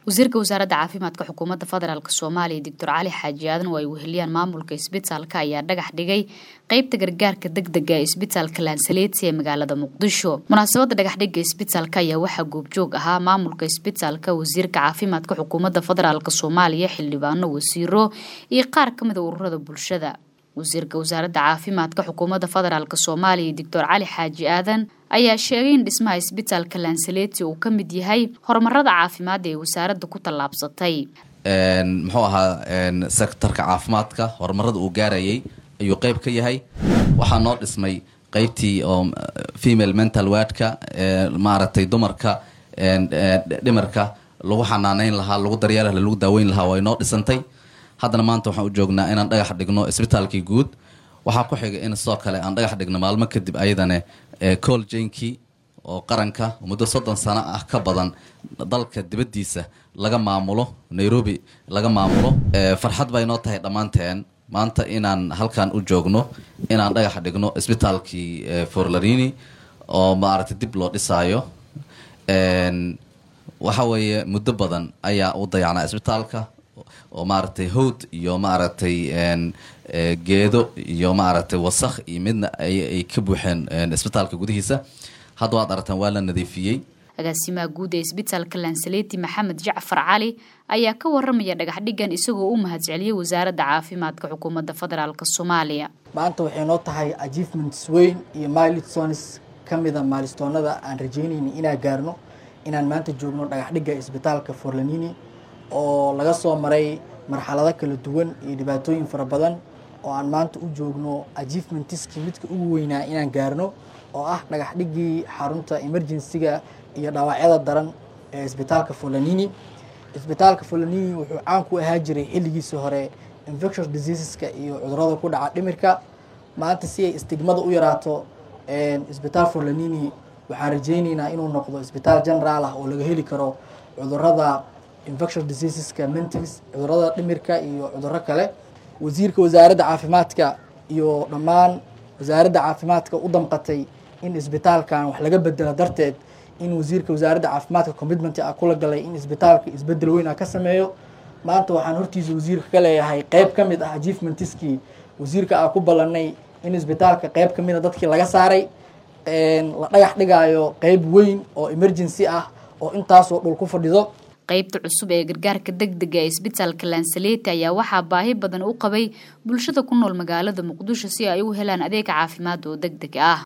wasiirka wasaaradda caafimaadka xukuumadda federaalk soomaaliya doctor cali xaaji aadan oo ay weheliyaan maamulka isbitaalka ayaa dhagax dhigay qeybta gargaarka deg dega ee isbitaalka laansaleti ee magaalada muqdisho munaasabadda dhagaxdhiga isbitaalka ayaa waxaa goobjoog ahaa maamulka isbitaalka wasiirka caafimaadka xukuumadda federaalk soomaaliya xildhibaano wasiiro iyo qaar ka mida ururada bulshada wasiirka wasaaradda caafimaadka xukuumadda federaalk soomaaliya doctor cali xaaji aadan ayaa sheegay in dhismaha isbitaalka laansaleti uu ka mid yahay horumarada caafimaadda ee wasaaradda ku tallaabsatay muxuu ahaa sektarka caafimaadka horumarada uu gaarayay ayuu qeyb ka yahay waxaa noo dhismay qeybtii oo female mental wardka maaragtay dumarka dhimarka lagu xanaaneyn lahaa lagu daryeeli lahaa lagu daaweyn lahaa way noo dhisantay haddana maanta waxaan u joognaa inaan dhagax dhigno isbitaalkii guud waxaa ku xigay in sidoo kale aan dhagax dhigno maalmo kadib ayadane col jenki oo qaranka muddo soddon sano ah ka badan dalka dibaddiisa laga maamulo nairobi laga maamulo farxad bay noo tahay dhammaanteen maanta inaan halkan u joogno inaan dhagax dhigno isbitaalkii forlarini oo maaragtay dib loo dhisaayo waxa weeye muddo badan ayaa u dayacnaa isbitaalka oo maaragtay howd iyo maaragtay geedo iyo maaragtay wasakh iyo midna ay ka buuxeen isbitaalka gudihiisa hadda waad aragtaan waa la nadiifiyey agaasimaha guud ee isbitaalka lansaleti maxamed jacfar cali ayaa ka waramaya dhagaxdhigan isagoo u mahadceliyey wasaaradda caafimaadka xukuumadda federaalk soomaaliya maanta waxay noo tahay achievements weyn iyo milestones ka mida maalistoonada aan rajeynayna inaan gaarno inaan maanta joogno dhagaxdhigga isbitaalka forlanini oo laga soo maray marxalado kala duwan iyo dhibaatooyin fara badan oo aan maanta u joogno achievementiskii midka ugu weynaa inaan gaarno oo ah dhagaxdhiggii xarunta emergencyga iyo dhaawacyada daran ee isbitaalka folanini isbitaalka folanini wuxuu caan ku ahaa jiray xilligiisii hore infectious diseaseska iyo cudurada ku dhaca dhimirka maanta si ay istigmada u yaraato isbitaal folanini waxaan rajeyneynaa inuu noqdo isbitaal generaal ah oo laga heli karo cudurada infectious diseaseska mentis cudurada dhimirka iyo cuduro kale wasiirka wasaaradda caafimaadka iyo dhammaan wasaaradda caafimaadka u damqatay in isbitaalkan wax laga bedelo darteed in wasiirka wasaaradda caafimaadka commitment ah kula galay in isbitaalka isbedel weyn ah ka sameeyo maanta waxaan hortiisa wasiirka ka leeyahay qeyb ka mid ah achievementiskii wasiirka ah ku ballanay in isbitaalka qeyb ka mid a dadkii laga saaray la dhagax dhigaayo qeyb weyn oo emergency ah oo intaasoo dhul ku fadhido qeybta cusub ee gargaarka deg dega ee isbitaalka lansaleti ayaa waxaa baahi badan u qabay bulshada ku nool magaalada muqdisho si ay u helaan adeeg caafimaad oo deg deg ah